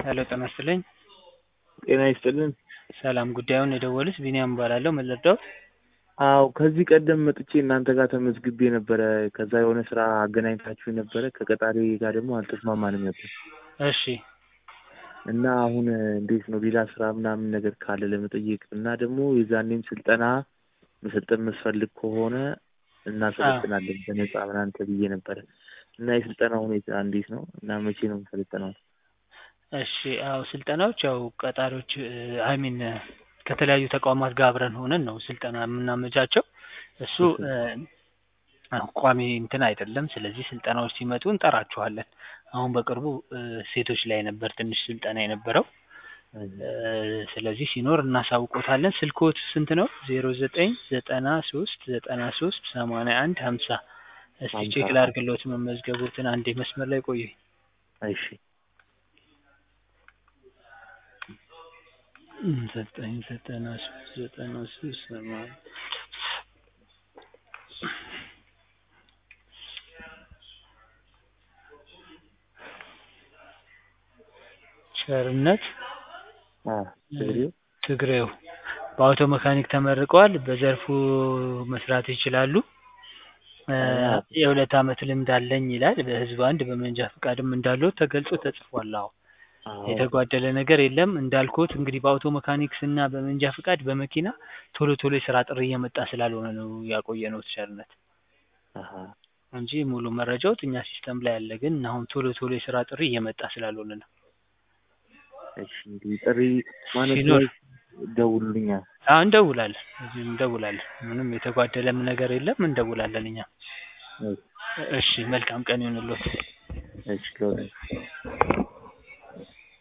ሄሎ ጤና ይስጥልኝ። ጤና ይስጥልን። ሰላም ጉዳዩን የደወሉት ቢኒያም እባላለሁ። ምን ልርዳዎት? አዎ ከዚህ ቀደም መጥቼ እናንተ ጋር ተመዝግቤ ነበረ። ከዛ የሆነ ስራ አገናኝታችሁ ነበረ። ከቀጣሪ ጋር ደግሞ አልተስማማንም ነበር እሺ እና አሁን እንዴት ነው ሌላ ስራ ምናምን ነገር ካለ ለመጠየቅ እና ደግሞ የዛኔም ስልጠና መሰልጠን መስፈልግ ከሆነ እናሰለጥናለን በነፃ ምናምን ተብዬ ነበረ እና የስልጠና ሁኔታ እንዴት ነው እና መቼ ነው የምሰለጠነው? እሺ አዎ ስልጠናዎች ያው ቀጣሪዎች አይሚን ከተለያዩ ተቋማት ጋር አብረን ሆነን ነው ስልጠና የምናመቻቸው። እሱ ቋሚ እንትን አይደለም። ስለዚህ ስልጠናዎች ሲመጡ እንጠራችኋለን። አሁን በቅርቡ ሴቶች ላይ ነበር ትንሽ ስልጠና የነበረው። ስለዚህ ሲኖር እናሳውቆታለን። ስልክዎት ስንት ነው? ዜሮ ዘጠኝ ዘጠና ሶስት ዘጠና ሶስት ሰማንያ አንድ ሀምሳ እስቲ ቼክ ላድርግልዎት መመዝገቦትን። አንዴ መስመር ላይ ቆዩኝ። እሺ ዘጠኝ ዘጠና ሶስት ዘጠና ሶስት ሰማንያ ቸርነት ትግሬው በአውቶ መካኒክ ተመርቀዋል። በዘርፉ መስራት ይችላሉ። የሁለት ዓመት ልምድ አለኝ ይላል። በህዝብ አንድ በመንጃ ፈቃድም እንዳለው ተገልጾ ተጽፏል። አዎ የተጓደለ ነገር የለም። እንዳልኩት እንግዲህ በአውቶ መካኒክስ እና በመንጃ ፈቃድ በመኪና ቶሎ ቶሎ የስራ ጥሪ እየመጣ ስላልሆነ ነው ያቆየነው ቸርነት እንጂ ሙሉ መረጃዎት እኛ ሲስተም ላይ አለ። ግን አሁን ቶሎ ቶሎ የስራ ጥሪ እየመጣ ስላልሆነ ነው። እሺ እንግዲህ ጥሪ ማለት ሲኖር ደውሉልኛል። አዎ እንደውላለን፣ እዚህ እንደውላለን። ምንም የተጓደለም ነገር የለም። እንደውላለን እኛ። እሺ መልካም ቀን ይሁንልዎት። እሺ